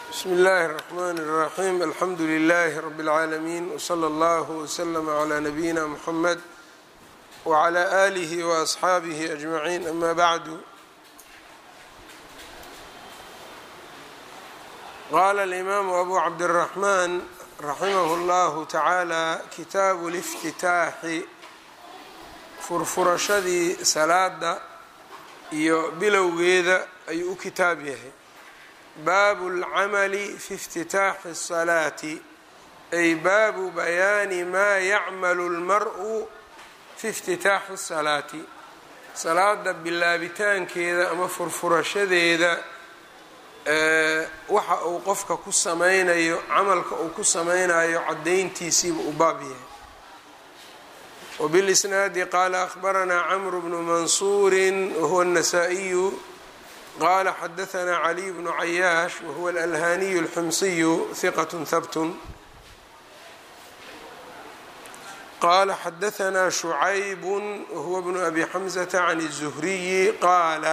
bsmi اllahi الرحmn الرaxيm alxamdu لlh rb العaalمين wslى اllah وslm عlى nabiyina mxamed wعlى آlih وأصxaabih أجmaعin ama bعdu qala اlimaamu abu cabdالرaحman raximah اllah taعaalى kitaabu اliftitaaxi furfurashadii salaada iyo bilowgeeda ayuu u kitaab yahay baabu اlcamali fi اftitaaxi الصalaati ay baabu bayaani maa yacmalu اlmar'u fi اftitaaxi الsalaati salaada bilaabitaankeeda ama furfurashadeeda waxa uu qofka ku sameynayo camalka uu ku sameynayo cadayntiisiiba u baab yahay wbilisnaadi qaala akhbaranaa camru bnu mansuuri wahuwa الnasaa-iyu qala xadaanaa caliy bnu cayaash wahuwa alalhaniyu اlxumsiyu hiqat habtun qala xadaanaa shucayb wahuwa bnu abi xamzata can الzuhriyi qaala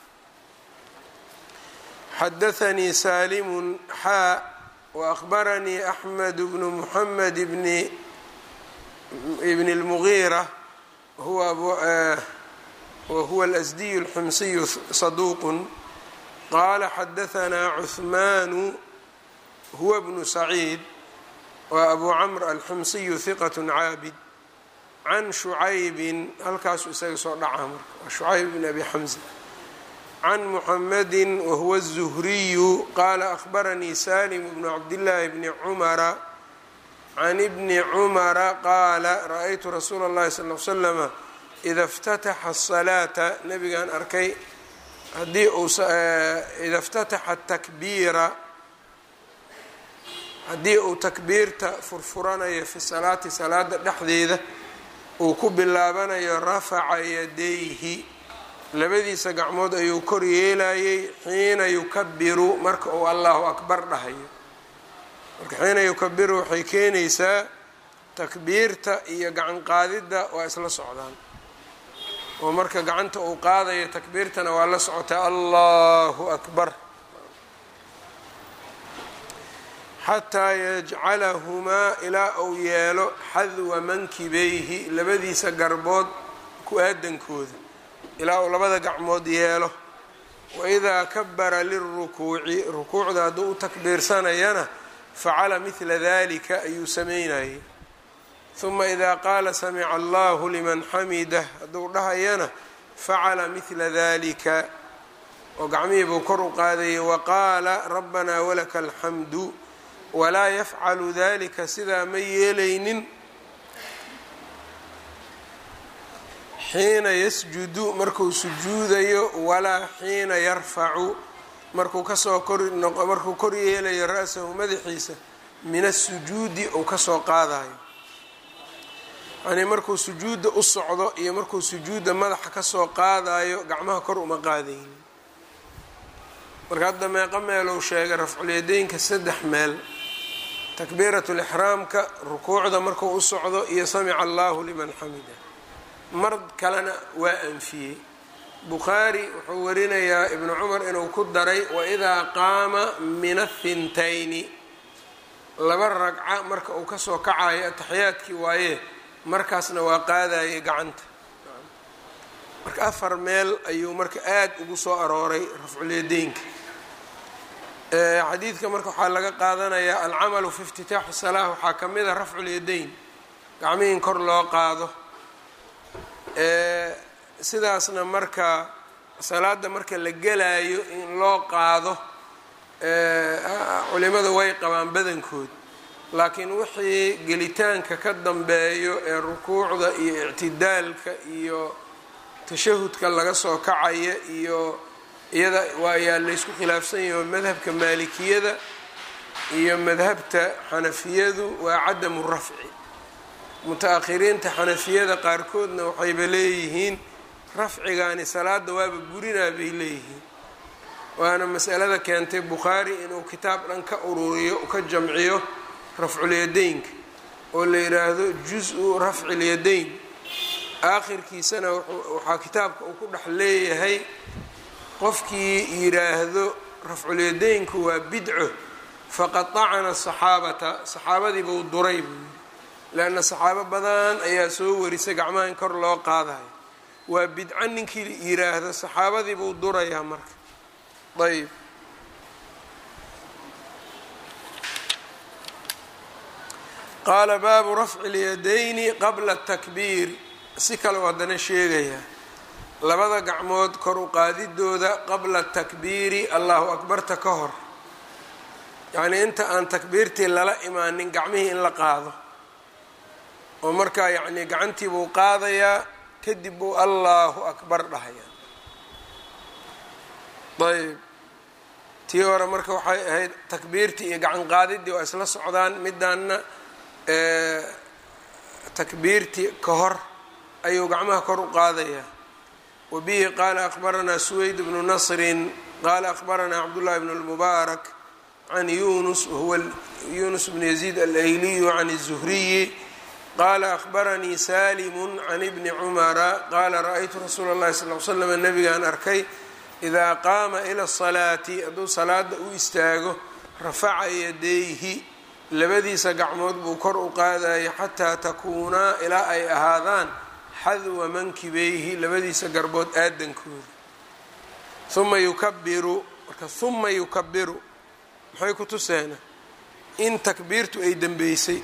xadaanii salimu xaa waأkhbaranii axmed bnu muxamed bni bn اlmugiira wahuwa alasdiyu اlxumsiyu saduuq qaala xadaanaa cuhmaanu huwa bnu saciid wa abu camr alxumsiyu hiqat caabid can shucaybin halkaasuu isaga soo dhacaa marka waa shucayb bn abi xamza can muxamadi wahuwa الzuhriyu qaala akhbaranii salim bnu cabdillaahi bni cumara can ibni cumara qaala ra-aytu rasuula اllahi sal l slama ida اftataxa الsalaata nabigaan arkay haddii ida اftataxa takbiira haddii uu takbiirta furfuranayo fi salaati salaada dhexdeeda uu ku bilaabanayo rafaca yadayhi labadiisa gacmood ayuu kor yeelayay xiina yukabiru marka uu allahu akbar dhahayo marka xiina yukabiru waxay keenaysaa takbiirta iyo gacan qaadidda waa isla socdaan oo marka gacanta uu qaadayo takbiirtana waa la socotaa allahu akbar xataa yajcalahumaa ilaa uu yeelo xadwa mankibayhi labadiisa garbood ku aadankooda ilaa uu labada gacmood yeelo waidaa kabara lirukuuci rukuucda hadduu u takbiirsanayana facala midla dalika ayuu sameynayay huma idaa qaala samica allahu liman xamidah hadduu dhahayana facala midla dalika oo gacmihii buu kor u qaadayay waqaala rabbanaa walaka alxamdu walaa yafcalu dalika sidaa ma yeelaynin xiina yasjudu markuu sujuudayo walaa xiina yarfacu markuu kasoo kormarkuu kor yeelayo ra-sahu madaxiisa min asujuudi uu kasoo qaadayo yanii markuu sujuudda u socdo iyo markuu sujuudda madaxa kasoo qaadayo gacmaha kor uma qaadaynin marka hadda meeqa meelou sheegay rafculyadeynka saddex meel takbiirat lixraamka rukuucda markuu u socdo iyo samica allahu liman xamida mar kalena waa anfiyey bukhaari wuxuu warinayaa ibnu cumar inuu ku daray waidaa qaama min athintayni laba ragca marka uu kasoo kacayo ataxiyaadkii waaye markaasna waa qaadayay gacanta marka afar meel ayuu marka aada ugu soo arooray rafculyadeynka xadiidka marka waxaa laga qaadanayaa alcamalu fi iftitaaxi salaa waxaa ka mid a rafculyadayn gacmihi in kor loo qaado sidaasna marka salaada marka la gelaayo in loo qaado culimada way qabaan badankood laakiin wixii gelitaanka ka dambeeyo ee rukuucda iyo ictidaalka iyo tashahudka laga soo kacaya iyo iyada waayaa laysku khilaafsan yaho madhabka maalikiyada iyo madhabta xanafiyadu waa cadamu rafci muta-akhiriinta xanafiyada qaarkoodna waxayba leeyihiin rafcigaani salaada waaba burinaa bay leeyihiin waana masalada keentay bukhaari inuu kitaab dhan ka ururiyo ka jamciyo rafculyadeynka oo la yidhaahdo jus-u rafci lyadayn aakhirkiisana waxaa kitaabka uu ku dhex leeyahay qofkii yidhaahdo rafculyadeynku waa bidco faqaطacna saxaabata saxaabadiibuu duray buu yidhi leanna saxaabo badan ayaa soo warisay gacmaha in kor loo qaadayo waa bidco ninkii yiraahdo saxaabadiibuu durayaa marka ayb qaala baabu rafci اlyadayni qabla اtakbiir si kale u haddana sheegayaa labada gacmood kor u qaadidooda qabla takbiiri allahu akbarta ka hor yacnii inta aan takbiirtii lala imaanin gacmihii in la qaado oo markaa yacnii gacantii buu qaadayaa kadib buu allahu akbar dhahayaa ayb tii hore marka waxay ahayd takbiirtii iyo gacan qaadidii waa isla socdaan midaanna takbiirtii ka hor ayuu gacmaha kor u qaadayaa wa bihi qaala akbaranaa suweyd bnu nasrin qaala akbaranaa cabdullahi bn اlmubaarak can yunus wahuwa yunus bn yaziid alayliyu can الzuhriyi qaala akbaranii salimu can ibni cumara qaala ra-aytu rasuula اllahi sal l slam nabigaan arkay idaa qaama ila الsalaati hadduu salaada u istaago rafaca yadayhi labadiisa gacmood buu kor u qaadaya xataa takuunaa ilaa ay ahaadaan xadwa mankibayhi labadiisa garbood aadankooda uma yukabiru marka uma yukabiru maxay ku tuseena in takbiirtu ay dembeysay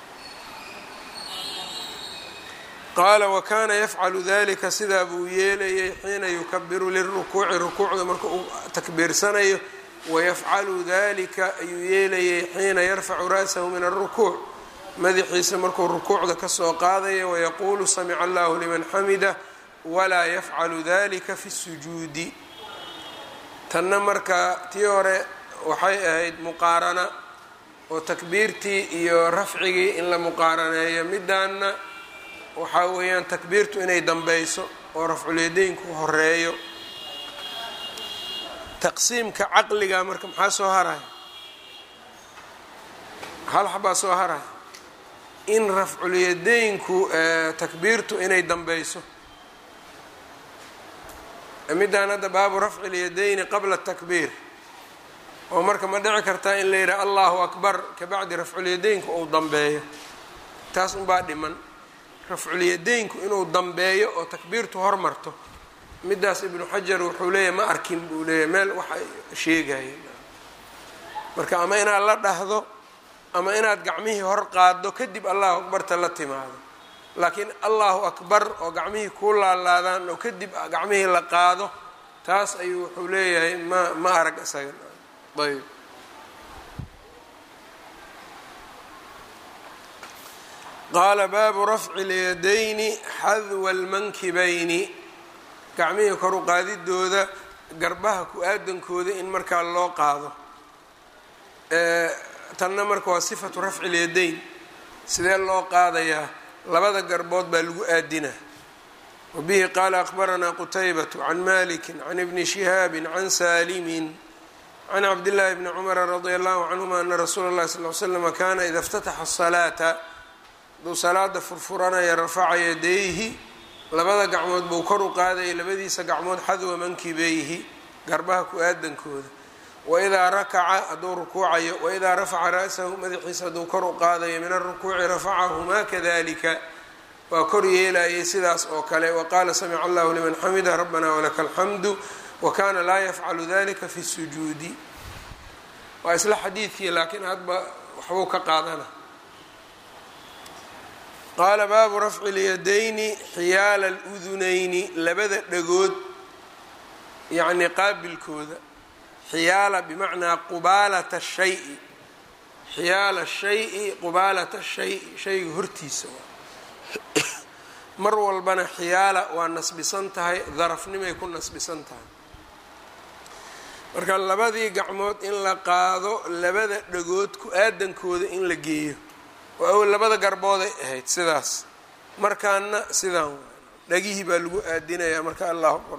qaala wakana yafcalu dalika sidaa buu yeelayay xiina yukabiru lirukuuci rukuucda marka uu takbiirsanayo wayafcalu dalika ayuu yeelayay xiina yarfacu ra'sahu min alrukuuc madaxiisa markuu rukuucda kasoo qaadaya wayaquulu samica allahu liman xamida walaa yafcalu dalika fi sujuudi tanna marka tii hore waxay ahayd muqaarana oo takbiirtii iyo rafcigii in la muqaaraneeyo midaanna waxaa weeyaan takbiirtu inay dambeyso oo rafculyadaynku horeeyo taqsiimka caqliga marka maxaa soo haraya hal xabaa soo haraya in rafculyadaynku takbiirtu inay dambeyso midaan hadda baabu rafci lyadayni qabla takbiir oo marka ma dhici kartaa in la yidhaha allahu akbar kabacdi rafculyadaynku uu dambeeyo taas unbaa dhiman rafculyadaynku inuu dambeeyo oo takbiirtu hormarto midaas ibnu xajar wuxuu leeyahy ma arkin buu leeyahy meel waxa sheegayeen marka ama inaad la dhahdo ama inaad gacmihii hor qaaddo kadib allahu akbarta la timaado laakiin allahu akbar oo gacmihii kuu laalaadaan oo kadib gacmihii la qaado taas ayuu wuxuu leeyahay ma ma arag isaga ayb qaala baabu rafci اlyadayni xadwa اlmankibayni gacmihii kor u qaadidooda garbaha ku-aadankooda in markaa loo qaado tanna marka waa sifatu rafci اlyadayn sidee loo qaadayaa labada garbood baa lagu aadina wabihi qaala akbaranaa qutaybatu can maliki can ibni shihaabi can salimin can cabdillaahi bni cumara radia allahu canhuma ana rasuula اllahi sal l slama kana ida اftataxa الsalaata hadduu salaada furfuranaya rafaca yadayhi labada gacmood buu kor u qaadaya labadiisa gacmood xadwa mankibeyhi garbaha ku-aadankooda waidaa rakaca hadduu rukuucayo waidaa rafaca ra'sahu madaxiisa hadduu kor u qaadayo min arukuuci rafacahumaa kadalika waa kor yeelayay sidaas oo kale waqaala samica allahu liman xamida rabbana walaka alxamdu wakana laa yafcalu dalika fi sujuudi waa isla xadiidkii laakiin hadba waxbuu ka qaadana qaala baabu rafci lyadayni xiyaala aludunayni labada dhagood yacni qaabilkooda xiyaala bimacnaa qubaalata shayi xiyaala shayi qubaalata shayi shayga hortiisa mar walbana xiyaala waa nasbisan tahay darafnimay ku nasbisan tahay marka labadii gacmood in la qaado labada dhagood ku-aadankooda in la geeyo oo awel labada garbooday ahayd sidaas markaana sidaan dhagihii baa lagu aadinayaa marka allahu akbar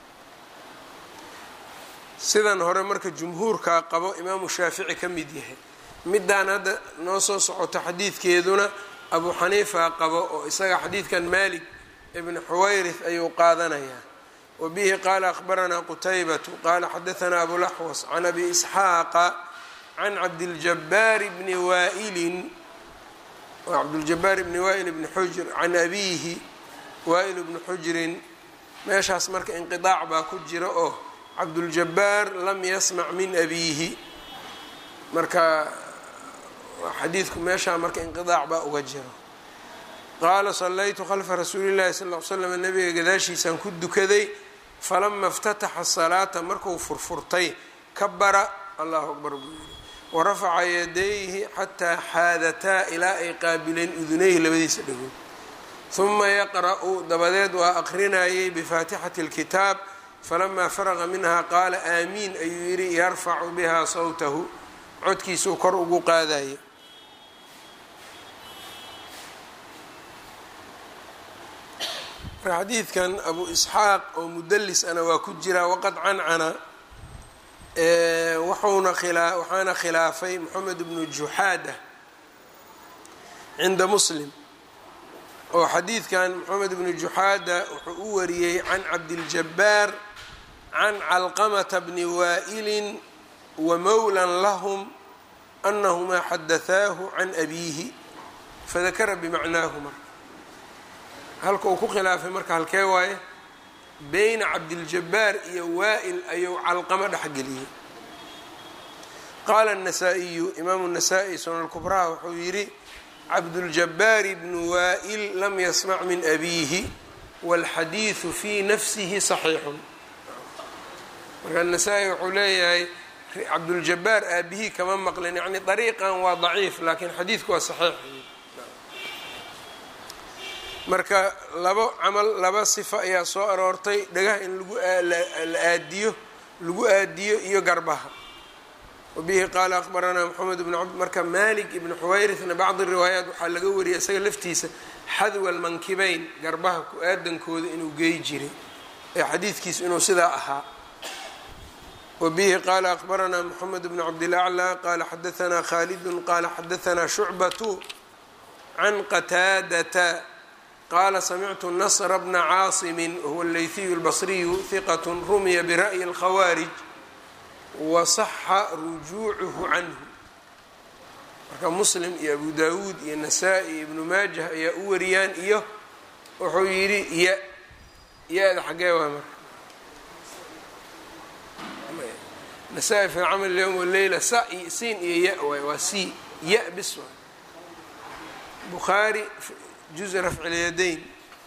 sidan hore marka jumhuurkaa qabo imaamu shaafici ka mid yahay midaan hadda noo soo socoto xadiidkeeduna abu xaniifa qabo oo isaga xadiidkan malik ibn xuwayrith ayuu qaadanayaa wa bihi qaala akhbaranaa qutaybatu qaala xadaanaa abulaxwas can abi isxaaqa can cabdiljabaari bni waailin cabduljabaar bni waail bni xujr can abiihi waail bni xujrin meeshaas marka inqidaac baa ku jira oo cabduljabaar lam yasmac min abiihi marka xadiidku meeshaa marka inqidaac baa uga jiro qaala sallaytu khalfa rasuuli llahi sal l slam nabiga gadaashiisaan ku dukaday falama اftataxa salaata marku furfurtay kabara allahu akbar buu yidhi warafaca yadayhi xataa xaadataa ilaa ay qaabileen udunayhi labadiisa dhagood huma yaqra'u dabadeed waa aqrinayay bifaatixati اlkitaab falamaa faraqa minha qaala aamiin ayuu yidhi yarfacu biha sawtahu codkiisuu kor ugu qaadaya xadiidkan abu isxaaq oo mudalis ana waa ku jiraa waqad cancana wuxuuna khilaa waxaana khilaafay moxamed bnu juxaada cinda muslim oo xadiidkan moxamed bnu juxaada wuxuu u wariyey can cabdiljabaar can calqamata bni waa'ilin wa mowlan lahum anahumaa xadathaahu can abiihi fadakara bimacnaahu marka halka uu ku khilaafay marka halkee waaye beyna cabdiljabaar iyo waa'il ayuu calqamo dhexgeliyey qaala الnasaa-iyu imaamu الnasaa-i sunan kubraha wuxuu yidhi cabduljabaar bnu waa'il lam yasmac min abiihi wاlxadiidu fii nafsihi صaxiixun marka nasaa-i wuxuu leeyahay cabduljabaar aabihii kama maqlin yani dariiqan waa daciif laakiin xadiidku waa saxiix marka labo camal laba sifo ayaa soo aroortay dhagaha in lagu la aadiyo lagu aadiyo iyo garbaha wabihi qaala akhbaranaa moxamed bn cabd marka malik ibni xuwayrithna bacdi riwaayaat waxaa laga wariyay isaga laftiisa xadwa almankibeyn garbaha ku-aadankooda inuu geey jiray ee xadiidkiisu inuu sidaa ahaa wabihi qaala akhbaranaa moxamed bn cabdilaclى qaala xadaanaa khaalidun qaala xadaanaa shucbatu can qataadata qala samictu nasra bna caasimi huwa aleyhiyu اlbasriyu hiqat rumiya bira'yi اlkhawaarij wasaxa rujuucuhu canhu marka muslim iyo abu dawuud iyo nasaa-i iyo ibnu maajah ayaa u wariyaan iyo wuxuu yidhi ya ya-da xagee waa marka nasaa-i fi camal yowm waleyla sa siin iyo ya waay waa c ya bis waay bukhaari juزء rafc اlyadayn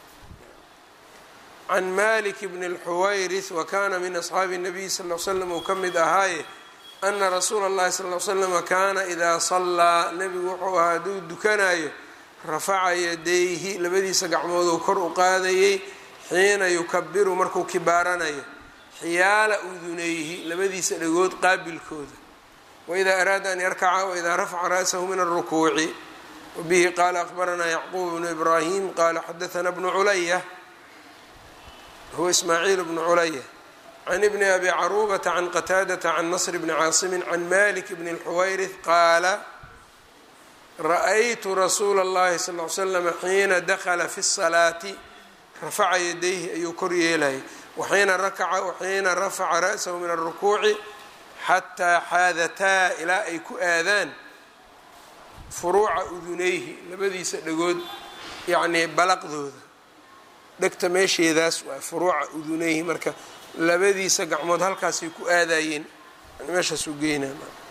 can malik bn اlxuwayrith wakana min asxaabi الnabiy sal ly slam uu ka mid ahaaye ana rasuula اllahi sal ly slama kaana idaa salaa nebigu wuxuu ahaa hadduu dukanayo rafaca yadayhi labadiisa gacmooduu kor u qaadayey xiina yukabiru markuu kibaaranayo xiyaala udunayhi labadiisa dhagood qaabilkooda waidaa araada an yarkaca waidaa rafaca ra'sahu min الrukuuci wbihi qaala akhbaranaa yacquub bnu ibraahim qaala xadaanaa bnu culaya huwa ismaaciil bnu culaya can ibni abi caruubata can qataadata can nasr bni caasimin can malik bni اlxuwayrith qaala ra'aytu rasuula اllahi sal ly slama xiina dakla fi الsalaati rafaca yadayhi ayuu kor yeelayay waxiina rakaca waxiina rafaca ra'sahu min الrukuuci xataa xaadataa ilaa ay ku aadaan furuuca udunayhi labadiisa dhagood yacnii balaqdooda dhegta meesheedaas waa furuuca udunayhi marka labadiisa gacmood halkaasay ku aadayeen meeshaasuu geynaa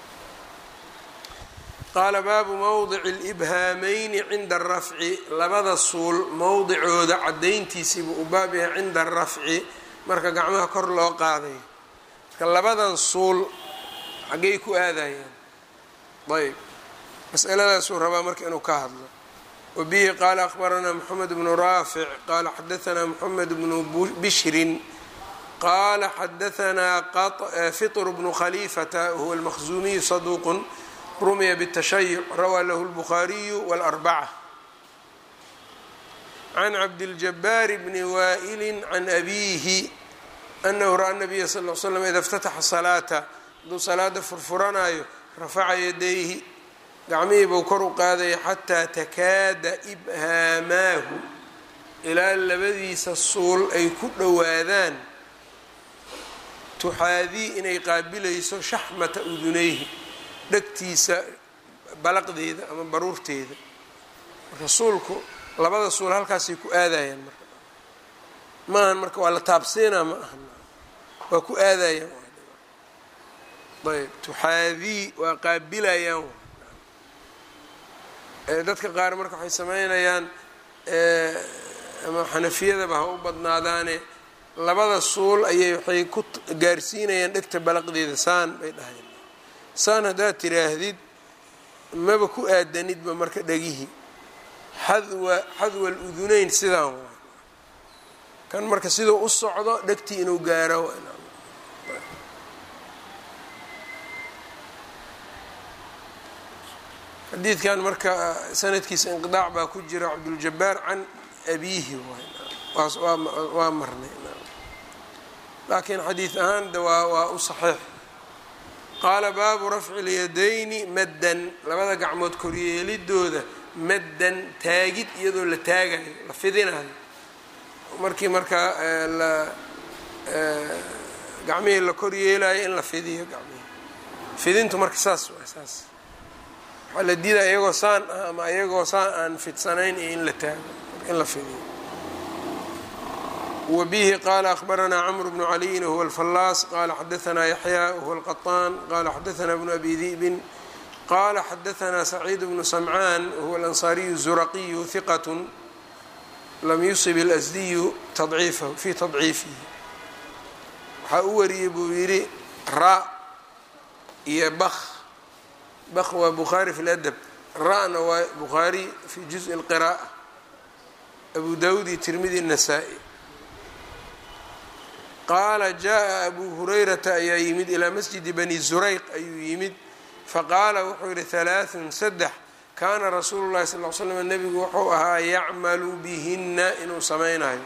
qaala baabu mowdici alibhaamayni cinda arafci labada suul mowdicooda caddayntiisiibuu u baab yahay cinda arafci marka gacmaha kor loo qaadayo marka labadan suul xaggay ku aadayaan ayb masaladaasuu rabaa marka inuu ka hadlo wabihi qaala akhbaranaa moxamed bnu raafic qaala xadaanaa moxamed bnu bishrin qaala xadaanaa fitr bnu khaliifata huwa almakhzuumiyu saduuqun rumiya bالtashayuc rawaa lahu اlbukhaariyu wاlarbaca can cabdiljabaari bni waa'ili can abiihi anahu ra-a nabiya sal l slam ida اftataxa salaata hadduu salaada furfuranayo rafaca yadayhi gacmihii buu kor u qaadaya xataa takaada ibhaamaahu ilaa labadiisa suul ay ku dhowaadaan tuxaadii inay qaabilayso shaxmata udunayhi dhegtiisa balaqdeeda ama baruurteeda marka suulku labada suul halkaasay ku aadayaan marka maahan marka waa la taabsiinaa ma ahan waa ku aadayaan ayb tuxaadii waa qaabilayaan dadka qaar marka waxay sameynayaan ama xanafiyadaba ha u badnaadaane labada suul ayay waxay ku gaarsiinayaan dhegta balaqdeeda saan bay dhahayeen saan haddaad tiraahdid maba ku aadanidba marka dhegihii xadwa xadwa aluduneyn sidaan waa kan marka siduu u socdo dhegtii inuu gaaro xadiidkan marka sanadkiisa inqidaac baa ku jira cabduljabaar can abiihi waa marnay laakiin xadiid ahaan de waa waa u saxiix qaala baabu rafci lyadayni maddan labada gacmood koryeelidooda maddan taagid iyadoo la taagayo la fidinayo markii markaa la gacmihii la koryeelayo in la fidiyo gacmihii fidintu marka saas waa saas waxaa la diidaya iyagoo saan ah ama iyagoo saan aan fidsanayn iyo in la taago in la fidiyo wbihi qala akhbaranaa cmr bnu caliyin whuwa alfallaas qala xadaanaa yaxya whuwa alqaطaan qala xadaanaa bnu abi di'bin qala xadaanaa saciid bnu samcaan whuwa alansaariyu zuraqiyu hiqat lam yusib اlasdiyu fi tadciifihi waxaa u wariyey buu yidhi ra iyo bak bak waa bukhaari fi ladab ra-na waa bukhaari fi juزءi اlqira'a abu dawud iyo tirmidi الnasaa-i qaala jaa abu hurayrata ayaa yimid ilaa masjidi bani zurayq ayuu yimid faqaala wuxuu yihi halaaثun saddex kaana rasuulu llahi sal l slam nebigu wuxuu ahaa yacmalu bihina inuu samaynayo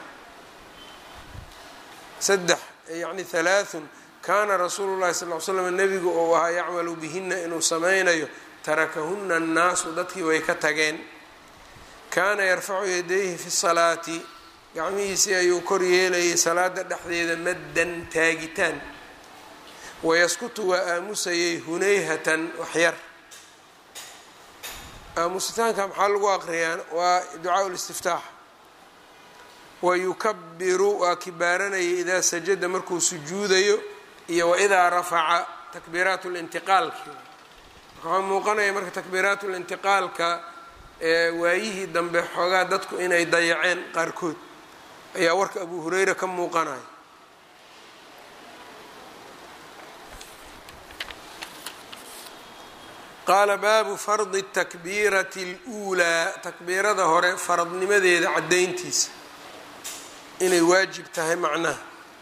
saddex yani halaaثun kaana rasuulu llahi sal l slam nebigu uu ahaa yacmalu bihina inuu samaynayo tarakahuna annaasu dadkii way ka tageen kaana yarfacu yadayhi fi salaati gacmihiisii ayuu kor yeelayay salaada dhexdeeda maddan taagitaan wayaskutu waa aamusayay hunayhatan waxyar aamusitaanka maxaa lagu aqriyaa waa ducaa listiftaax wayukabiru waa kibaaranayay idaa sajada markuu sujuudayo iyo waidaa rafaca takbiiraat lintiqaalki waxaa muuqanaya marka takbiiraat lintiqaalka waayihii dambe xoogaa dadku inay dayaceen qaarkood ayaa warka abu hureyra ka muuqanaya qaala baabu fardi takbiirati اluulaa takbiirada hore faradnimadeeda caddayntiisa inay waajib tahay macnaha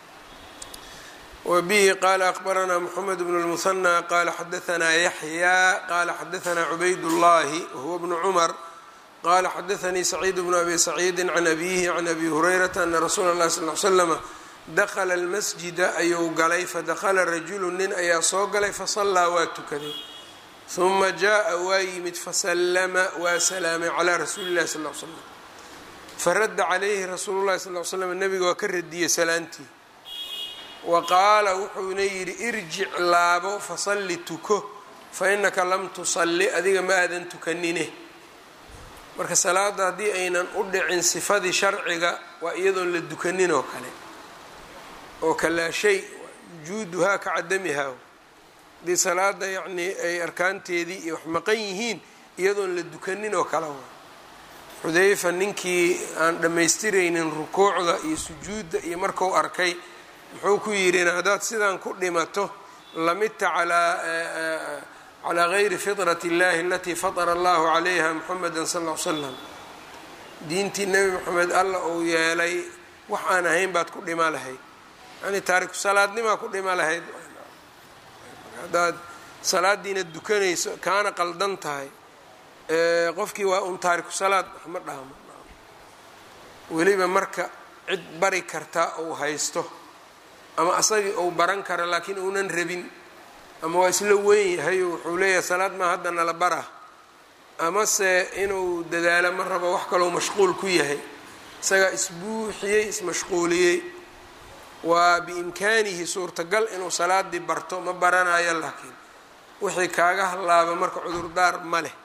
wa bihi qaala akbaranaa moxamed bnu اlmuhanى qaala xadaanaa yaxyaa qaala xadaanaa cubayd اllahi wahuwa bnu cumar qala xadaanii saciid bnu abi saciidi can abihi can abi hurayrata ana rasuula اllahi sal l slama dakla اlmasjida ayuu galay fadakla rajulu nin ayaa soo galay fasallaa waa tukaday huma jaءa waa yimid fasallama waa salaamay calaa rasuuli اllahi sal l slam faradda calayhi rasuulu llahi sal l slam nebiga waa ka radiyey salaantii wa qaala wuxuuna yidhi irjic laabo fasalli tuko fainaka lam tusalli adiga ma aadan tukanine marka salaada haddii aynan u dhicin sifadii sharciga waa iyadoon la dukanin oo kale oo kalaa shay wujuuduhaa ka cadamihaa haddii salaada yacnii ay arkaanteedii iyo wax maqan yihiin iyadoon la dukanin oo kale waa xudayfa ninkii aan dhammaystiraynin rukuucda iyo sujuudda iyo marku arkay muxuu ku yidhina haddaad sidaan ku dhimato lamidta calaa calaa gayri fitrat اllahi alatii fatara allahu calayha muxameda sal l slam diintii nebi moxamed alla uu yeelay wax aan ahayn baad ku dhima lahayd yani taariku salaadnimaa ku dhima lahayd haddaad salaadiina dukanayso kaana qaldan tahay qofkii waa un taariku salaad wax ma dhahmo weliba marka cid bari karta uu haysto ama asagii uu baran karo laakiin uunan rabin ama waa isla weyn yahay oo wuxuu leeyahay salaad maa hadda nala bara amase inuu dadaalo ma rabo wax kaloo mashquul ku yahay isagaa isbuuxiyey ismashquuliyey waa biimkaanihi suurtagal inuu salaadii barto ma baranayo laakiin wixii kaaga hallaaba marka cudurdaar ma leh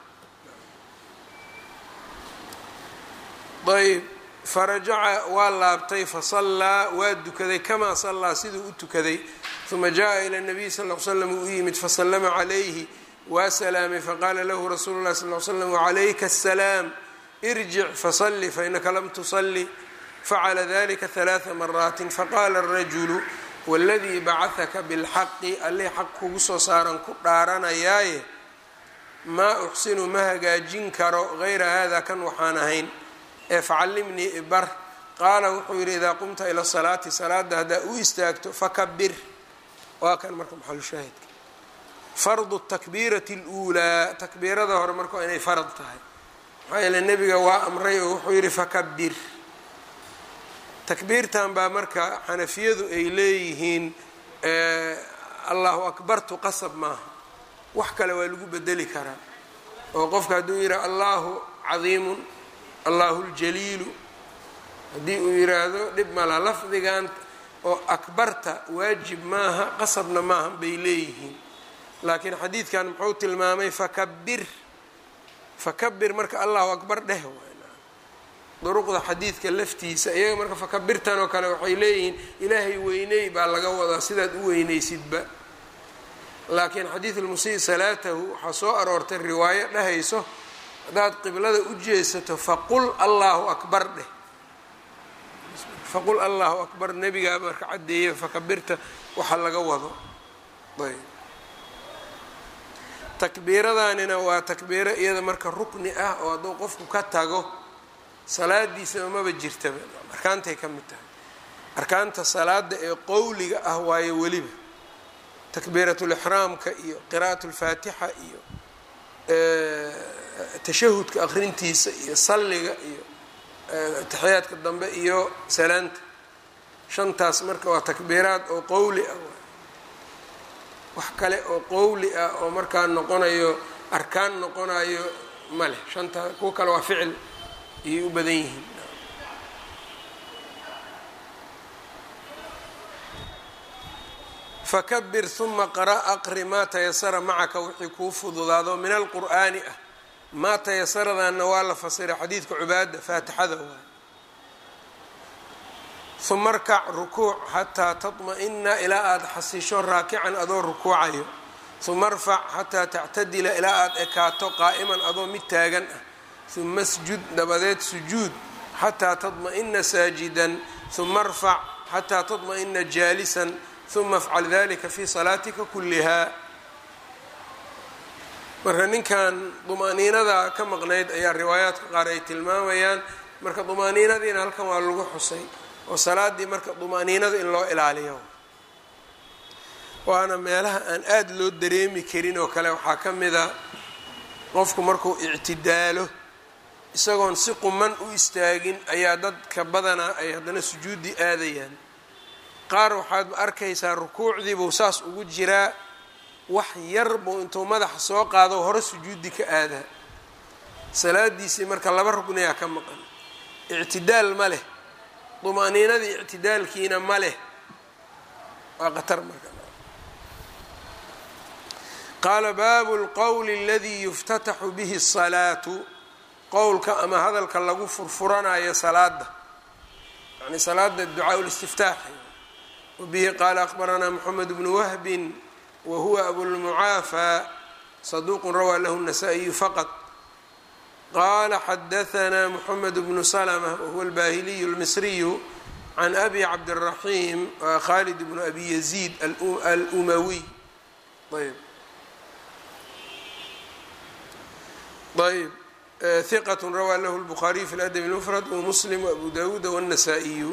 ayb farajaca waa laabtay fasallaa waa dukaday kamaa sallaa siduu u tukaday uma jaa ila nabiy sal l slam uu u yimid fasallama calayhi waa salaamay faqaala lahu rasuulu lahi sal l slam wacalayka asalaam irjic fasalli fainaka lam tusalli facala dalika halaaa maraatin faqaala arajulu waladii bacahaka bilxaqi allih xaq kugu soo saaran ku dhaaranayaaye maa uxsinu ma hagaajin karo gayra hada kan waxaan ahayn ee facallimnii ibar qaala wuxuu yidhi idaa qumta ila salaati salaada haddaa u istaagto fakabir waa kan marka maxalushaahidka fardu takbiirati اluulaa takbiirada hore marka waa inay farad tahay maxaa yeele nebiga waa amray oo wuxuu yidhi fakabir takbiirtan baa marka xanafiyadu ay leeyihiin allahu akbartu qasab maaha wax kale waa lagu bedeli karaa oo qofka hadduu yidhi allahu cadiimun allahu ljaliilu haddii uu yiraahdo dhib mala lafdigan oo akbarta waajib maaha qasabna maaha bay leeyihiin laakiin xadiidkan muxuu tilmaamay fakabir fakabir marka allahu akbar dheh duruqda xadiidka laftiisa iyaga marka fakabirtan oo kale waxay leeyihiin ilaahay weyney baa laga wadaa sidaad u weynaysidba laakiin xadiid lmusii salaatahu waxaa soo aroortay riwaayo dhahayso haddaad qiblada u jeesato faqul allahu akbar dheh faqul allahu akbar nebigaa marka caddeeya fakabirta waxa laga wado ayb takbiiradanina waa takbiiro iyada marka rukni ah oo hadduu qofku ka tago salaadiisaba maba jirtaba arkaantay ka mid tahay arkaanta salaada ee qowliga ah waayo weliba takbiiratulixraamka iyo qiraa'at lfaatixa iyo tashahudka aqrintiisa iyo salliga iyo taxiyaadka dambe iyo salaanta shantaas marka waa takbiiraad oo qowli ah wax kale oo qowli ah oo markaa noqonayo arkaan noqonayo ma leh shantaa kuwa kale waa ficil ayay u badan yihiin fakabir uma qara aqri maa tayasara macaka wixii kuu fududaado min alqur'aani ah maa tayasaradanna waa la fasiray xadiidka cubaada faatixada waay uma arkac rukuuc xataa taطma-ina ilaa aada xasisho raakican adoo rukuucayo uma arfac xataa tactadila ilaa aada ekaato qaa'iman adoo mid taagan ah uma sjud dabadeed sujuud xataa taطma-ina saajidan uma arfac xataa taطma-ina jaalisan uma afcal dalika fi salaatika kuliha marka ninkan dumaaniinada ka maqnayd ayaa riwaayaadka qaar ay tilmaamayaan marka dumaaniinadiina halkan waa lagu xusay oo salaadii marka dumaaniinada in loo ilaaliyo waana meelaha aan aada loo dareemi karin oo kale waxaa ka mida qofku markuu ictidaalo isagoon si quman u istaagin ayaa dadka badanaa ay haddana sujuuddii aadayaan qaar waxaad arkaysaa rukuucdiibuu saas ugu jiraa wax yar buu intuu madaxa soo qaado hore sujuudi ka aadaa salaadiisii marka laba rugniyaa ka maqan ictidaal ma leh dumaaniinadii ictidaalkiina ma leh waa qatar marka qaala baabu lqowli aladii yuftataxu bihi asalaatu qowlka ama hadalka lagu furfuranayo salaada yani salaada ducaa listiftaaxi wabihi qaala akbaranaa moxamed bnu wahbin whuwa abulmucaafى صaduq rawaa lahu النasائiyu faqط qala xadaثna mxamed bnu slmة wahuwa اlbahiliy اlmisriyu can abi cabdالraxim khalid bnu abi yaziid alumawiy ayb ayb ثiqة rawaa lahu الbخariي fi اladb الmfrad wmuslim وabu dawuud wالنasائiyu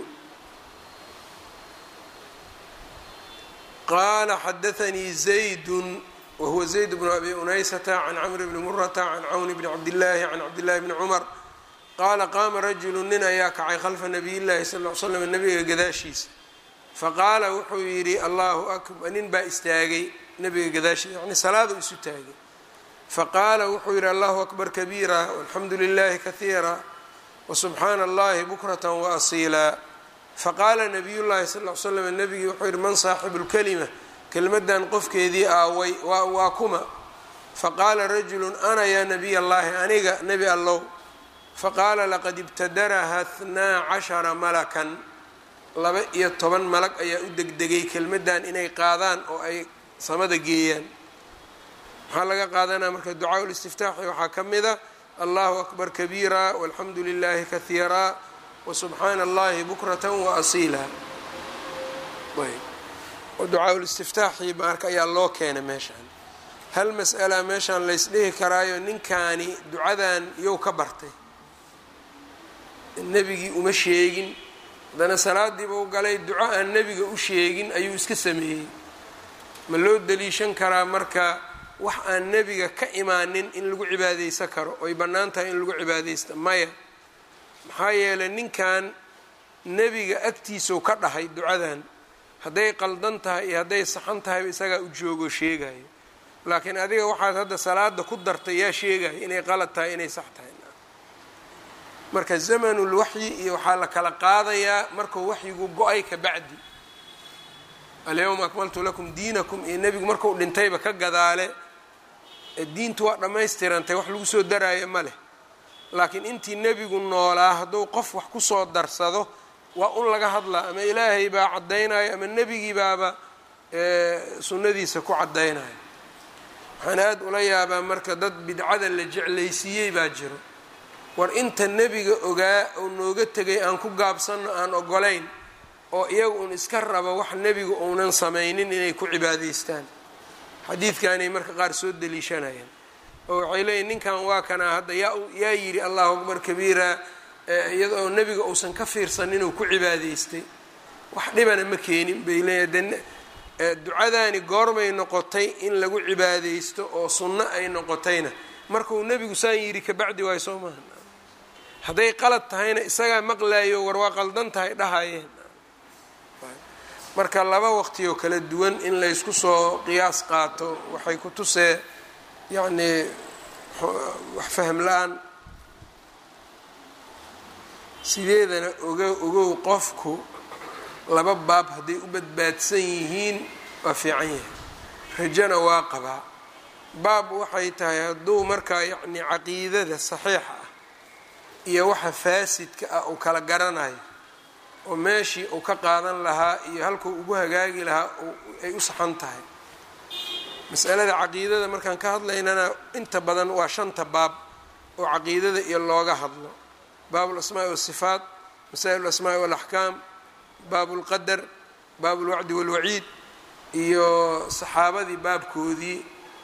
qala xadaثnii زayd wahuwa زayd bnu abi unaysata can cmr bni murata can cawn bni cabdillaahi can cabdillahi bni cumar qaala qaama rajulu nin ayaa kacay khalfa nabiy llahi sal l slam nabiga gadaashiisa faqaala wuxuu yidhi allahu akbar nin baa istaagay nabiga gadaashiisa yani salaadu isu taagay faqaala wuxuu yidhi allahu akbar kabiira walxamdu lilahi kahiira wasubxaana allahi bukrata waasiila faqaala nabiy llahi sal l slam nabigii wuxuu yihi man saaxibu lkalima kelmaddan qofkeedii aaway waa waa kuma faqaala rajulu ana yaa nabiy allahi aniga nebi allow faqaala laqad ibtadaraha hnaa cashara malakan laba iyo toban malag ayaa u degdegay kelmaddan inay qaadaan oo ay samada geeyaan maxaa laga qaadanaya marka ducaa ulistiftaaxi waxaa ka mida allahu akbar kabiira walxamdu lilahi kahiira wasubxaana allahi bukrata waasiila ducaa ulistiftaaxi marka ayaa loo keenay meeshaan hal mas'ala meeshaan laysdhihi karaayo ninkaani ducadan yow ka bartay nebigii uma sheegin haddana salaadiiba u galay duco aan nebiga u sheegin ayuu iska sameeyey ma loo daliishan karaa marka wax aan nebiga ka imaanin in lagu cibaadeysan karo oy bannaan tahay in lagu cibaadeysta maya maxaa yeelay ninkan nebiga agtiisau ka dhahay ducadan hadday qaldan tahay iyo hadday saxan tahayba isagaa u joogoo sheegayo laakiin adiga waxaad hadda salaada ku dartay yaa sheegaya inay qalad tahay inay sax tahay marka zamanul waxyi iyo waxaa la kala qaadayaa markuu waxyigu go-ay ka bacdi alyawma akmaltu lakum diinakum iyo nebigu markuu dhintayba ka gadaale diintu waa dhammaystirantay wax lagu soo daraayo ma leh laakiin intii nebigu noolaa hadduu qof wax kusoo darsado waa un laga hadlaa ama ilaahay baa caddaynayo ama nebigii baaba sunnadiisa ku caddaynayo waxaan aada ula yaabaa marka dad bidcada la jeclaysiiyey baa jiro war inta nebiga ogaa oo nooga tegay aan ku gaabsanno aan ogolayn oo iyaga uun iska raba wax nebigu uunan samaynin inay ku cibaadaystaan xadiidkaanay marka qaar soo daliishanayaan oo waxay leeyihin ninkan waa kanaa hadda yaa yaa yidhi allahu akbar kabiira iyadoo nebiga uusan ka fiirsan inuu ku cibaadaystay wax dhibana ma keenin bay leeyihin de ducadaani goormay noqotay in lagu cibaadaysto oo sunno ay noqotayna markuu nebigu saan yidhi kabacdi waayo soo maaha hadday qalad tahayna isagaa maqlaayo war waa qaldan tahay dhahayeen marka laba waqtiyoo kala duwan in laysku soo qiyaas qaato waxay ku tusee yacnii wax fahm la-aan sideedana ogo ogow qofku laba baab hadday u badbaadsan yihiin waa fiican yahay rajana waa qabaa baab waxay tahay hadduu markaa yacni caqiidada saxiixa ah iyo waxa faasidka ah uu kala garanayo oo meeshii uu ka qaadan lahaa iyo halkuu ugu hagaagi lahaa ay u saxan tahay masalada caqiidada markaan ka hadlaynana inta badan waa shanta baab oo caqiidada iyo looga hadlo baab alasmaa'i waasifaat masaa'il alasmaa'i waalaxkaam baab lqadar baab lwacdi walwaciid iyo saxaabadii baabkoodii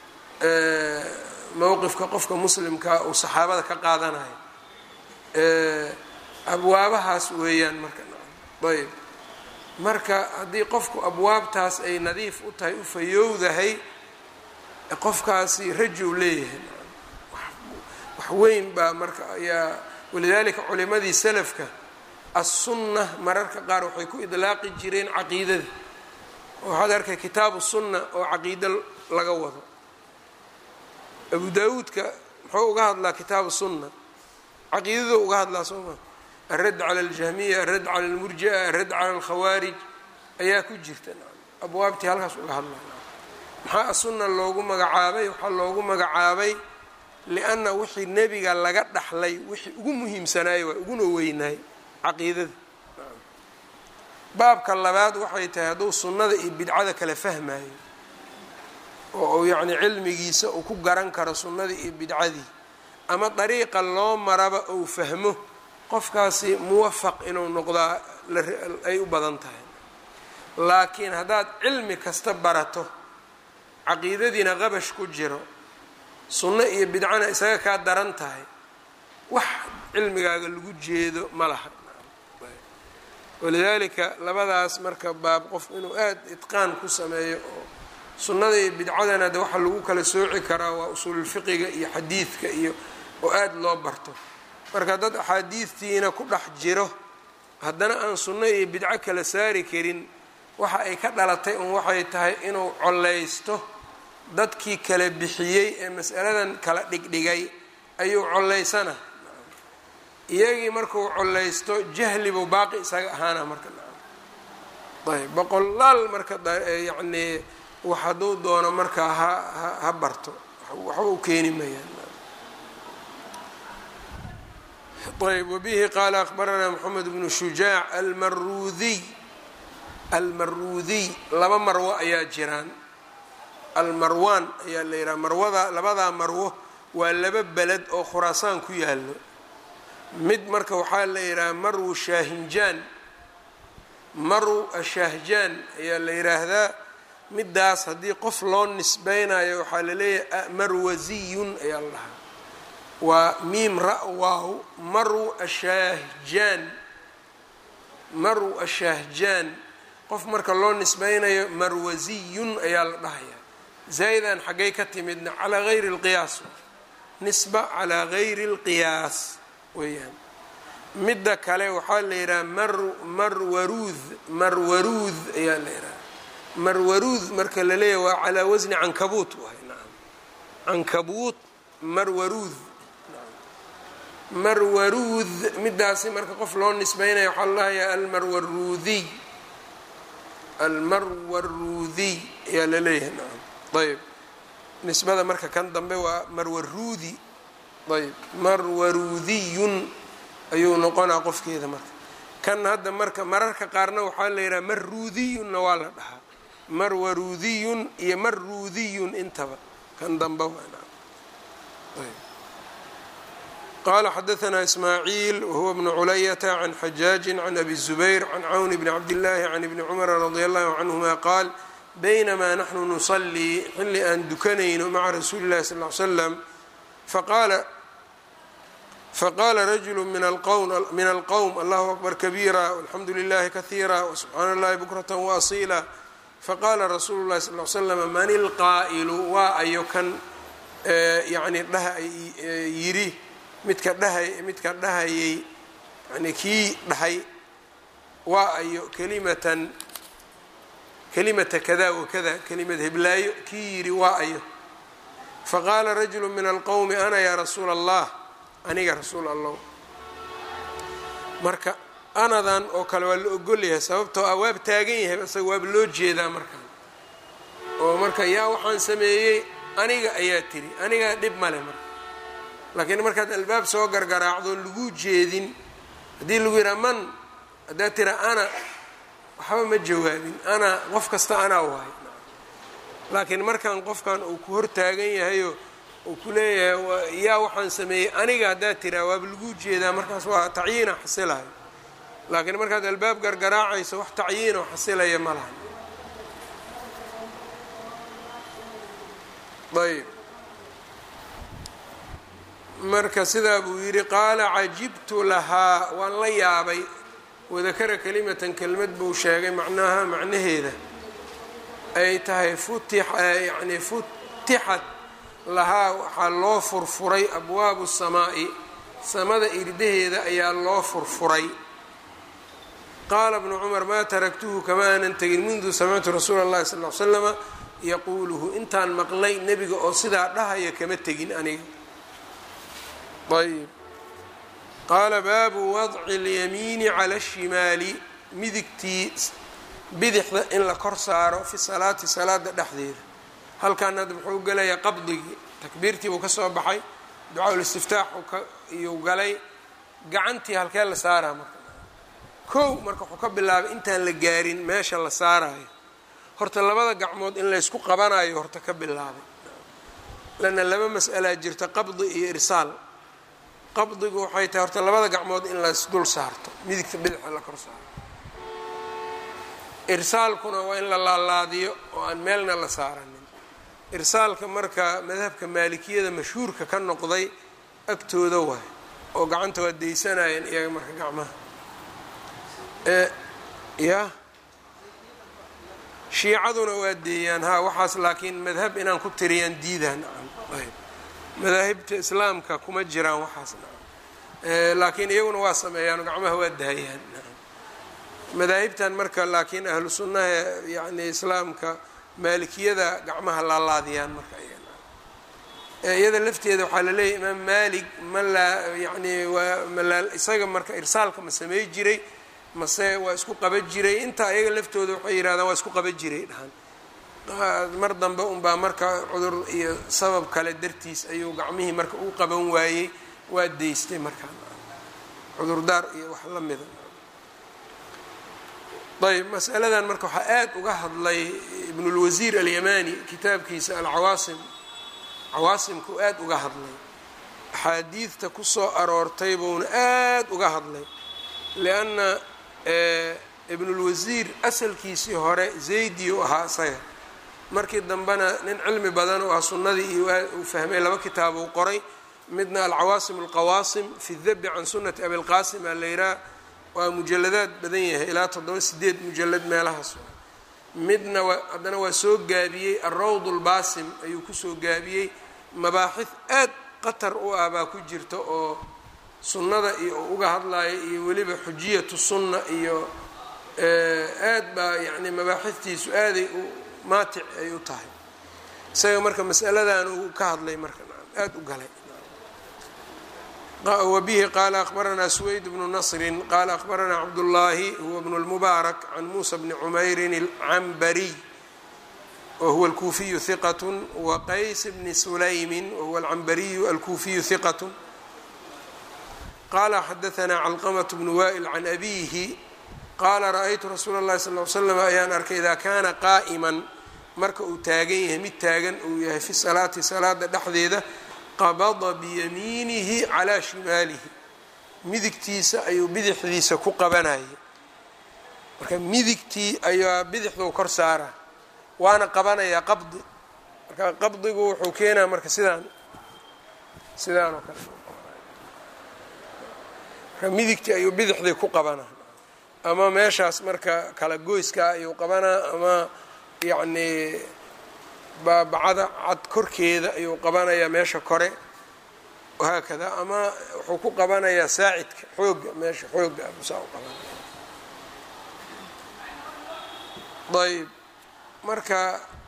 mowqifka qofka muslimkaa uu saxaabada ka qaadanayo abwaabahaas weeyaan marka ayb marka haddii qofku abwaabtaas ay nadiif u tahay u fayowdahay qofkaasi rajow leeyahay wax weyn baa marka ayaa walidaalika culimadii salafka assunna mararka qaar waxay ku idlaaqi jireen caqiidada waxaad arkay kitaabu sunna oo caqiido laga wado abu daawuudka muxuu uga hadlaa kitaabu sunna caqiidaduu uga hadlaa soo maa alradd cala aljahmiya alradd cala almurjia alradd cala alkhawaarij ayaa ku jirta abwaabtii halkaas uga hadlaa maxaa asunna loogu magacaabay waxaa loogu magacaabay lianna wixii nebiga laga dhaxlay wixii ugu muhiimsanaayey waa uguna weynaay caqiidada baabka labaad waxay tahay hadduu sunnada iyo bidcada kala fahmayo oo uu yacni cilmigiisa uu ku garan karo sunnadii iyo bidcadii ama dariiqa loo maraba uu fahmo qofkaasi muwafaq inuu noqdaa ay u badan tahay laakiin haddaad cilmi kasta barato caqiidadiina qabash ku jiro sunno iyo bidcana isaga kaa daran tahay wax cilmigaaga lagu jeedo ma laha walidaalika labadaas marka baab qof inuu aada itqaan ku sameeyo oo sunnada iyo bidcadana de waxaa lagu kala sooci karaa waa usuululfiqiga iyo xadiidka iyo oo aada loo barto marka dad axaadiidtiina ku dhex jiro haddana aan sunno iyo bidco kala saari karin waxa ay ka dhalatay un waxay tahay inuu collaysto dadkii kala bixiyey ee mas'aladan kala dhigdhigay ayuu collaysana iyagii markuu collaysto jahlibuu baaqi isaga ahaana marka ayb boqolaal marka yacnii wax hadduu doono markaa ha ha barto waxba u keeni mayaan ayb wbihi qaala akbaranaa mxamed bnu shujaac almaruudiy almaruudiy laba marwo ayaa jiraan almarwaan ayaa la yidhaha marwada labadaa marwo waa laba beled oo khuraasaan ku yaalo mid marka waxaa la yidhaha marwu shaahinjaan marw ashahjaan ayaa la yidhaahdaa midaas haddii qof loo nisbeynayo waxaa la leeyahay marwasiyun ayaa la dhahaa waa miim ra-waaw marw ashahjaan marw ashahjaan qof marka loo nisbeynayo marwasiyun ayaa la dhahayaa zaa'idan xaggay ka timidna calaa gayri اlqiyaas nisba calaa gayri اlqiyaas weeyaan midda kale waxaa la yidhaha mar marwaruud marwaruud ayaa la yidhaha marwaruud marka la leeyahy waa calaa wasni cankabuut waay nacam cankabuut marwaruud marwaruud midaasi marka qof loo nisbeynaya waxaa la dhahayaa almarwaruudiy almarwaruudiy ayaa la leeyahay nacam ayb nisbada marka kan dambe waa marwaruudi ayb marwaruudiyun ayuu noqonaa qofkeeda marka kan hadda marka mararka qaarna waxaa la yidhaha marruudiyunna waa la dhahaa marwaruudiyun iyo marruudiyun intaba kan dambe qala xadaثna ismaaciil wahuwa bnu culayata can xajaaji can abi الzubayr can cawn bni cabdillaahi can ibni cumara radi allahu canhuma qaal baynamaa naxnu nusalii xilli aan dukanayno maca rasuuli اllahi sal ly slam faqaala faqala rajulu min alqowm allahu akbar kabiira walxamdu lilahi kahiira wsubxaana اllahi bukrata waasiila faqala rasuulu اllahi sal l slm man ilqaa'ilu waa ayo kan yani dhaha yidhi midka dhahay midka dhahayay yani kii dhahay waa ayo kelimatan kelimata kada wakada kelimad heblaayo kii yidhi waa ayo faqaala rajulu min alqowmi ana yaa rasuula allah aniga rasuul allah marka anadan oo kale waa la ogolyahay sababtoo ah waab taagan yahay isaga waaba loo jeedaa markaan oo marka yaa waxaan sameeyey aniga ayaa tiri anigaa dhib male marka laakiin markaad albaab soo gargaraacdo lagu jeedin haddii lagu yidhaha man haddaad tira ana waxba ma jawaabin ana qof kasta anaa wahay laakiin markaan qofkan uu ku hortaagan yahayo uu ku leeyahay yaa waxaan sameeyey aniga haddaad tiraa waaba lagu jeedaa markaas waa tacyiina xasilayo laakiin markaad albaab gargaraacayso wax tacyiinoo xasilaya ma laha ayb marka sidaa buu yidhi qaala cajibtu lahaa waan la yaabay wadakara kelimatan kelmad buu sheegay macnaha macnaheeda ay tahay futi yani futixat lahaa waxaa loo furfuray abwaabu samaa'i samada irdaheeda ayaa loo furfuray qaala bnu cumar maa taraktuhu kama aanan tegin mundu samictu rasuula اllahi sal l slama yaquuluhu intaan maqlay nebiga oo sidaa dhahaya kama tegin aniga ayb qaala baabu wadci اlyamiini cala الshimaali midigtii bidixda in la kor saaro fi salaati salaada dhexdeeda halkan hadda muxuu gelayaa qabdigii takbiirtii buu ka soo baxay ducaa-ulistiftaaxu iyuu galay gacantii halkee la saaraa marka kow marka wuxuu ka bilaabay intaan la gaarin meesha la saarayo horta labada gacmood in laysku qabanayo horta ka bilaabay lanna laba mas'alaa jirta qabdi iyo irsaal qabdigu waxay tahay horta labada gacmood in laysdul saarto midigta bidixa la kor saaro irsaalkuna waa in la laalaadiyo oo aan meelna la saaranin irsaalka marka madhabka maalikiyada mashhuurka ka noqday agtooda waay oo gacanta waa daysanayeen iyaga marka gacmaha ya shiicaduna waa deeyaan ha waxaas laakiin madhab inaan ku tiriyaan diidaan ayb madaahibta islaamka kuma jiraan waxaas laakiin iyaguna waa sameeyaan gacmaha waa daayaan madaahibtan marka laakiin ahlu sunnaha yani islaamka maalikiyada gacmaha laalaadiyaan marka iyada lafteeda waxaa laleeyahy imaam maalik ma laa yani waa malaa isaga marka irsaalka ma samey jiray mase waa isku qaba jiray intaa iyaga laftooda waxay yidhahdaan waa isku qaba jiray dhahan mar dambe unbaa marka cudur iyo sabab kale dartiis ayuu gacmihii marka u qaban waayey waa deystay markaa cudurdaar iyo wax la mida ayb masaladan marka waxaa aad uga hadlay ibnulwasiir alyamani kitaabkiisa alcawaasim cawaasimku aad uga hadlay axaadiidta kusoo aroortay buuna aad uga hadlay lianna ibnulwasiir asalkiisii hore zaydi u ahaa isaga markii dambena nin cilmi badan oo ah sunnadii iyo uu fahmay laba kitaab uu qoray midna alcawaasim alqawaasim fi dabi can sunnati abilqaasim aa la yihaha waa mujaladaad badan yahay ilaa toddoba sideed mujalad meelahaas midna waa haddana waa soo gaabiyey alrawd lbaasim ayuu kusoo gaabiyey mabaaxid aad qatar u ah baa ku jirta oo sunnada iyo uga hadlaya iyo weliba xujiyatu sunna iyo aad baa yacni mabaaxidtiisu aaday u maatic ay u tahay isaga marka masaladan uu ka hadlay marka aad u galay wbihi qala akbaranaa swayd bnu nasri qala akbaranaa cabdullaahi huwa bnu lmubaarak can muusa bni cumeyrin alcambariy wahuwa alkuufiyu hiqat waqays bni sulaymin wahuwa alcambariyu alkuufiyu hiqat qala xadaanaa calqamat bnu wa'il can abihi qaala ra-aytu rasuula اllahi sal l slam ayaan arkay idaa kaana qaa'iman marka uu taagan yahay mid taagan uu yahay fi salaati salaada dhexdeeda qabada biyamiinihi calaa shimaalihi midigtiisa ayuu bidixdiisa ku qabanayay marka midigtii ayaa bidixduu kor saaraa waana qabanayaa qabdi marka qabdigu wuxuu keenaa marka sidaan sidaan oo kale marka midigtii ayuu bidixdii ku qabanaa ama meeshaas marka kala goyskaa ayuu qabanaa ama yacnii baabacada cad korkeeda ayuu qabanayaa meesha kore wahaakada ama wuxuu ku qabanayaa saacidka xooga meesha xooga abusaa u qabanaya ayb marka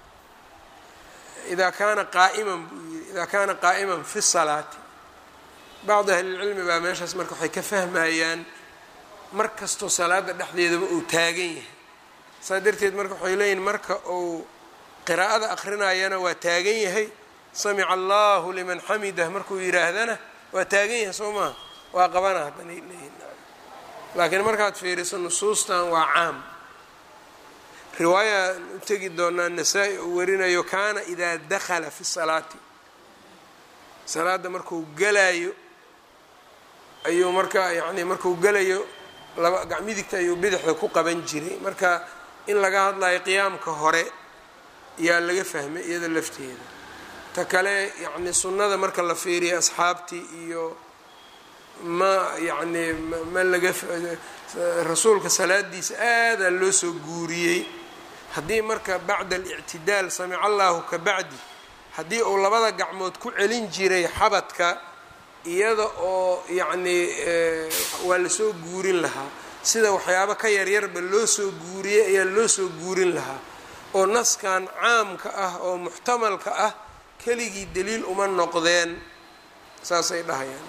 idaa kaana qaa'iman buu yiri idaa kaana qaa'iman fi salaati bacdi ahlilcilmi baa meeshaas marka waxay ka fahmayaan mar kastoo salaada dhexdeedaba uu taagan yahay saa darteed marka waxay leeyihin marka uu qiraa'ada akrinayana waa taagan yahay samica allahu liman xamidah markuu yidhaahdana waa taagan yahay soo maha waa qabana haddanay leeyihin laakiin markaad fiiriso nusuustan waa caam riwaaya u tegi doonaa nasaa-i uu warinayo kaana idaa dakhala fi salaati salaada markuu galayo ayuu marka yacni markuu galayo laba gacmidigta ayuu bidixda ku qaban jiray marka in laga hadlayo qiyaamka hore yaa laga fahmay iyada lafteeda ta kale yacni sunnada marka la fiiriya asxaabtii iyo ma yacni ma laga rasuulka salaadiisa aadaa loo soo guuriyey haddii marka bacda alictidaal samica allahu ka bacdi haddii uu labada gacmood ku celin jiray xabadka iyada oo yacnii waa lasoo guurin lahaa sida waxyaabo ka yaryarba loo soo guuriyey ayaa loo soo guurin lahaa oo naskan caamka ah oo muxtamalka ah keligii daliil uma noqdeen saasay dhahayaan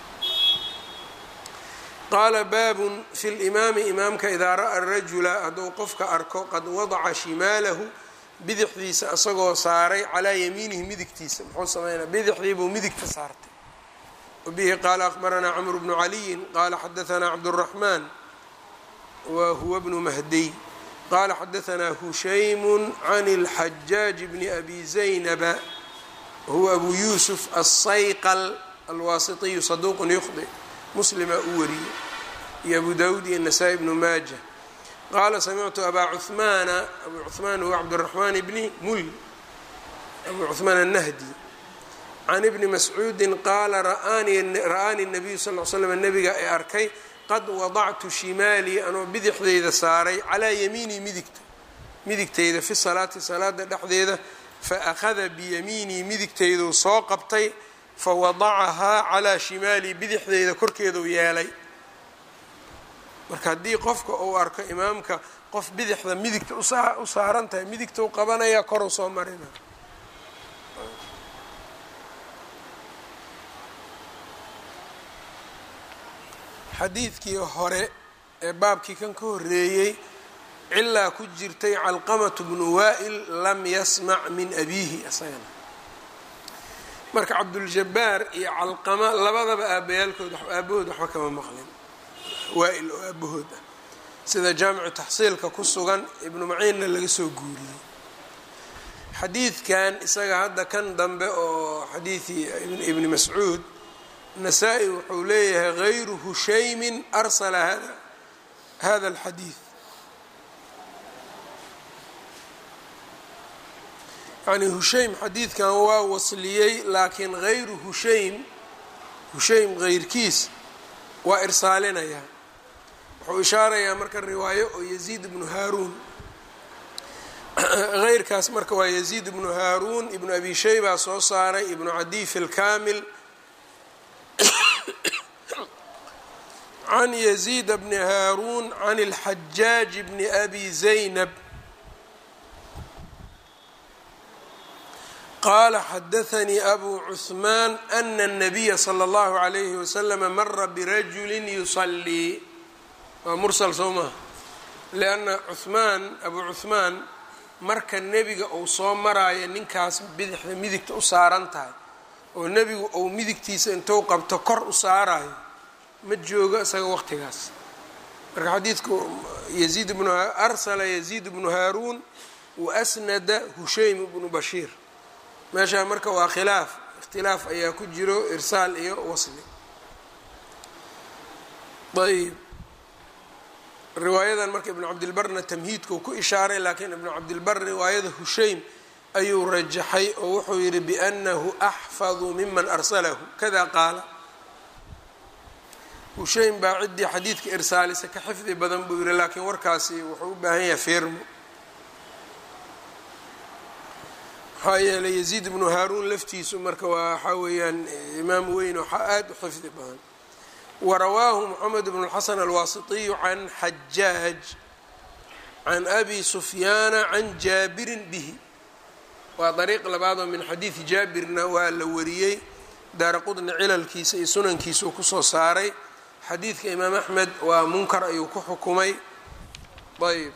qaala baabun fi limaami imaamka idaa ra'a rajula hadduu qofka arko qad wadaca shimaalahu bidixdiisa isagoo saaray calaa yamiinihi midigtiisa muxuu sameynaa bidixdii buu midigta saartay wabihi qaala akbaranaa camru bnu caliyin qaala xadaanaa cabduraxmaan wa huwa bnu mahdiy qala xadaanaa hushaymu can اlxajaaji bni abi zaynaba huwa abu yuusuf asayqal alwaasitiyu saduuqun yukhdi muslima u wariyey iyo abu dawud iyo nasaa-i bnu maaja qaala samictu abaa cuhmaana abu cuhmaan huwa cabdiraxmaan bni mul abu cuhmaan annahdi can ibni mascuudin qaala ra'aanii nabiyu sal l slam nabiga ee arkay qad wadactu shimaalii anoo bidixdeyda saaray calaa yamiinii midigta midigteyda fi salaati salaada dhexdeeda fa akhada biyamiinii midigteyduu soo qabtay fa wadacahaa calaa shimaalii bidixdeyda korkeeduu yeelay marka haddii qofka uu arko imaamka qof bidixda midigta u saaran tahay midigta u qabanaya koruu soo marina xadiidkii hore ee baabkii kan ka horreeyey cilaa ku jirtay calqamatu bnu waa'il lam yasmac min abiihi isagana marka cabduljabaar iyo calqama labadaba aabayaalkood aabahood waxba kama maqlin waa-il oo aabahood ah sida jaamicu taxsiilka ku sugan ibnu maciinna laga soo guuriyey xadiidkan isaga hadda kan dambe oo xadiidii ibni mascuud nasaa-i wuxuu leeyahay gayru hushaymin arsala hada hada alxadiid yani hushaym xadiidkan waa wasliyey laakiin gayru hushaym hushaym heyrkiis waa irsaalinayaa wuxuu ishaarayaa marka riwaayo oo yaziid ibnu haaruun heyrkaas marka waa yaziid ibnu haaruun ibnu abi shayba soo saaray ibnu cadiy fi lkaamil can yaziid bni haaruun can اlxajaaj bni abi zaynab qaala xadaanii abu cuثmaan ana الnabiya slى اllahu عalayhi waslama mara birajuli yusalii waa mursal soo maha lianna cuhmaan abu cuhmaan marka nebiga uu soo maraayo ninkaas bidixda midigta u saaran tahay oo nebigu uu midigtiisa intuu qabto kor u saarayo ma joogo isaga waqtigaas marka xadiidku yaziid bnu arsala yaziid bnu haaruun wa asnada hushaym bnu bashiir meeshaa marka waa khilaaf ikhtilaaf ayaa ku jiro irsaal iyo wasli ayb riwaayadan marka ibnu cabdilbarna tamhiidkuu ku ishaaray laakiin ibnu cabdilbar riwaayada hushaym ayuu rajaxay oo wuxuu yihi biannahu axfadu miman arsalahu kada qaala hushaym baa ciddii xadiidka irsaalisa ka xifdi badan buu yihi laakiin warkaasi wuxuu u baahan yahay feermo maxaa yeelay yaziid ibnu haaruun laftiisu marka waa waxaa weeyaan imaam weyn waxaa aada u xifdi badan warawaahu moxamed bn اlxasan alwaasitiyu can xajaaj can abi sufyaana can jaabirin bihi waa dariiq labaadoo min xadiidi jaabirna waa la wariyey daara qudni cilalkiisa iyo sunankiisuu kusoo saaray xadiidka imaam axmed waa munkar ayuu ku xukumay ayb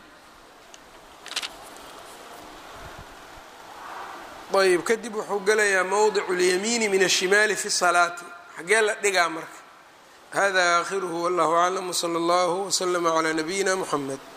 ayb kadib wuxuu gelayaa mowdic اlyamiini min الshimaali fi الsalaati xagee la dhigaa marka hada aakhiruhu wallahu aclam wslى اllahu wslama clى nabiyina mxamed